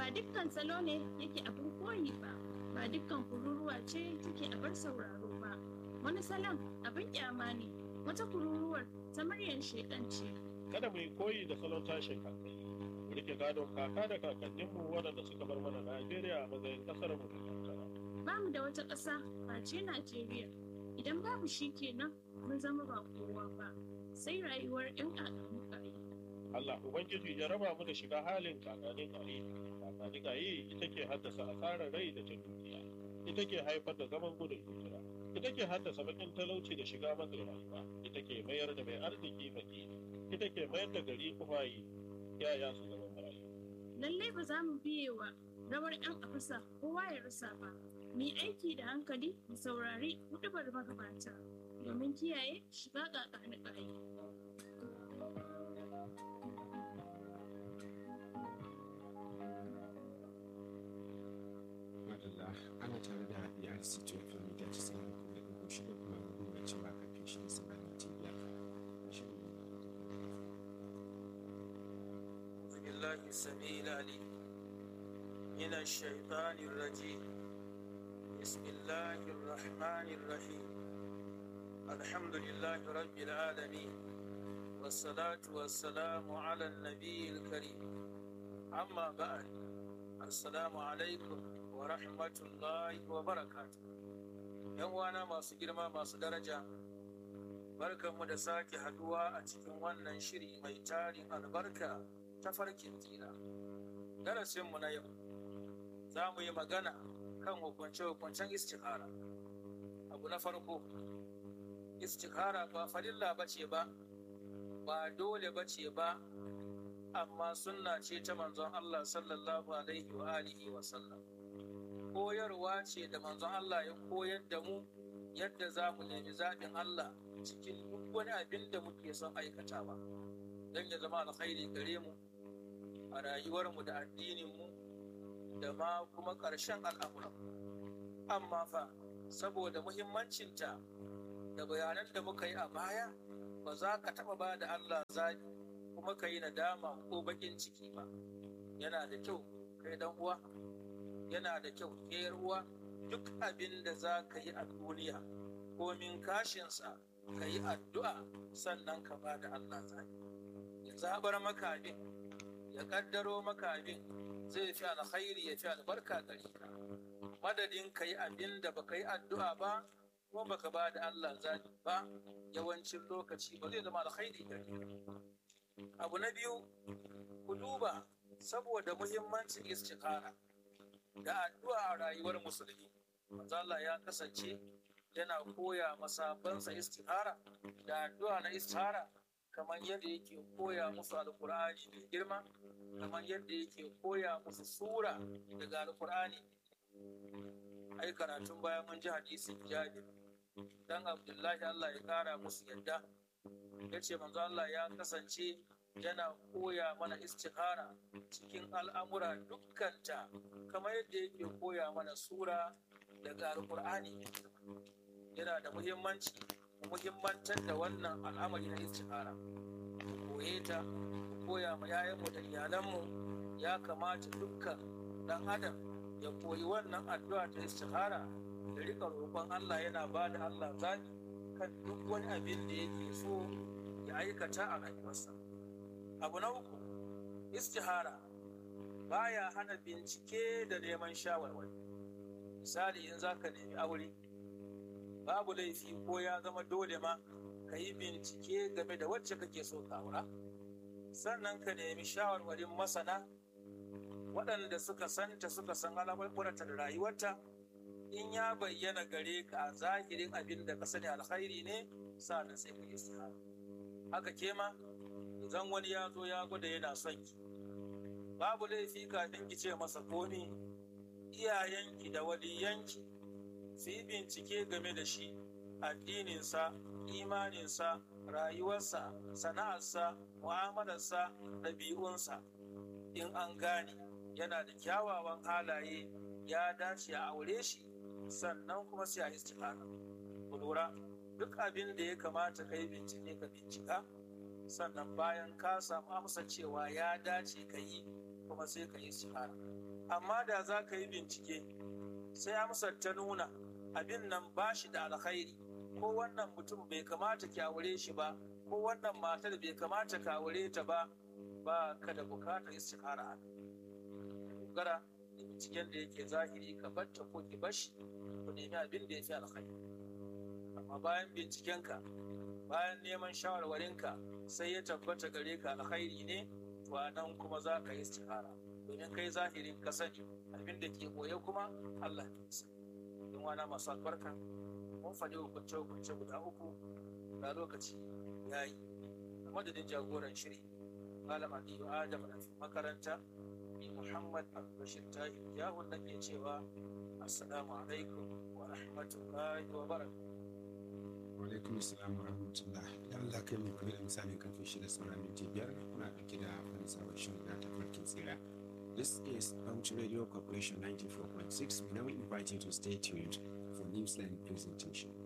ba dukkan salo ne yake abin koyi ba ba dukkan kururuwa ce take abar sauraro ba wani salon abin kyama ne wata kururuwar ta muryar shedan ce kada mu yi koyi da salon tashin hankali mu rike gadon kaka da kakanninmu waɗanda suka bar mana najeriya a matsayin ƙasar mu da kankara ba mu da wata ƙasa face najeriya idan babu shi kenan mun zama ba kowa ba sai rayuwar 'yan ƙaƙamu ƙari Allah Ubangiji ya raba mu da shiga halin kakanin kare. Kakanin kare ita ke haddasa asarar rai da ta dukiya. Ita ke haifar da zaman gudun hijira. Ita ke haddasa bakin talauci da shiga matsin rayuwa. Ita ke mayar da mai arziki fakiri. Ita ke mayar da gari kufayi. Yaya su zama marayu. lallai ba za mu biye wa rawar 'yan afisa kowa ya rasa ba mu yi aiki da hankali mu saurari hudubar magabata domin kiyaye shiga ƙaƙanin ƙari madalla ana tare da brc tofin mita casa'in da ɗigo shida kuma nuna cewa kafin shi sama minti biyar أعوذ بالله السميع العليم من الشيطان الرجيم بسم الله الرحمن الرحيم الحمد لله رب العالمين والصلاة والسلام على النبي الكريم أما بعد السلام عليكم ورحمة الله وبركاته ‘Yan uwana masu girma masu daraja, barkanmu da sake haduwa a cikin wannan shiri mai tarin albarka ta farkin tsira. Darasinmu na yau, za mu yi magana kan hukunce-hukuncen istikhara. Abu na farko, istikhara ba farilla ba ce ba, ba dole ba ce ba, amma sunna ce ta manzon Allah sallallahu alaihi wa alihi wa sallam. Koyarwa ce da manzon Allah ya koyar da mu yadda za mu nemi zaɓin Allah cikin duk wani abin da muke son aikatawa. Don ya zama alkhairi gare mu, a rayuwarmu da addininmu da ma kuma ƙarshen al'amuran. Amma fa, saboda muhimmancinta da bayanan da muka yi a baya, ba za ka taɓa ba da Allah zaɓi kuma ka yi nadama ko baƙin ciki ba. Yana da kyau kai dan uwa, yana da kyau ke uwa duk abin da za ka yi a duniya, komin kashinsa ka yi addu'a sannan ka ba da Allah zaɓi. Ya zaɓar maka abin ya kaddaro maka abin zai fi alkhairi ya fi albarka gare ka madadin ka yi abin da baka yi addu'a ba ko baka ba da Allah zaɓi ba yawancin lokaci ba zai zama alkhairi gare ka abu na biyu ku duba saboda muhimmancin istikhara da addu'a a rayuwar musulmi manzo Allah ya kasance yana koya masabansa istikhara da addu'a na istikhara kamar yadda yake koya musu alkur'ani mai girma kamar yadda yake koya musu sura daga alkur'ani ai karatun baya mun ji hadisin jabir dan abdullahi Allah ya kara musu yadda ya ce manzo Allah ya kasance yana koya mana istikhara cikin al'amura dukkanta kamar yadda yake koya mana sura daga alkur'ani yana da muhimmanci muhimmantar da wannan al'amari na istikhara mu koye ta mu koya ma yayanmu da iyalanmu ya kamata dukkan dan adam ya koyi wannan addu'a ta istikhara da rika roƙon Allah yana ba da Allah zaɓi kan duk wani abin da yake so ya aikata a rayuwarsa abu na uku istihara baya hana bincike da neman shawarwari misali in za ka nemi aure babu laifi ko ya zama dole ma ka yi bincike game da wacce kake so ka aura sannan ka nemi shawarwarin masana waɗanda suka santa suka san al'amuranta da rayuwarta in ya bayyana gare ka a zahirin abin da ka sani alkhairi ne sa'an sai ka yi istihara haka ke ma idan wani ya zo ya gwada yana son ki babu laifi kafin ki ce masa komi iyayenki da waliyanki su yi bincike game da shi addininsa imaninsa rayuwarsa sana'arsa mu'amalarsa ɗabi'unsa in an gane yana da kyawawan halaye ya dace a aure shi sannan kuma sai a istihara ku lura duk abin da ya kamata ka yi bincike ka bincika sannan bayan ka samu amsa cewa ya dace ka yi kuma sai ka yi istihara amma da za ka yi bincike sai amsar ta nuna abin nan ba shi da alkhairi ko wannan mutum bai kamata ki aure shi ba ko wannan matar bai kamata ka aure ta ba ba ka da bukatar istihara a dogara da binciken da yake zahiri ka batta ko ki bashi ku nemi abin da ya fi alkhairi amma bayan bincikenka bayan neman shawarwarinka sai ya tabbata gare ka alkhairi ne to a nan kuma za ka yi istihara domin kai zahirin ka sani abin da ke boye kuma Allah ne sani don wana masu albarka mun faɗi hukunce hukunce guda uku ga lokaci ya yi a madadin jagoran shiri malam aliyu adam na makaranta ni muhammad al-bashir tahi ya wanda ke cewa assalamu alaikum wa rahmatullahi wa barakatuh alaikum salam wa rahmatullah idan Allah kai mu kuma da misalin karfe shida sauran minti biyar muna ɗauke da wani sabon shirin na tafarkin tsira This is Puncture Radio Corporation 94.6. We now invite you to stay tuned for Newsline presentation.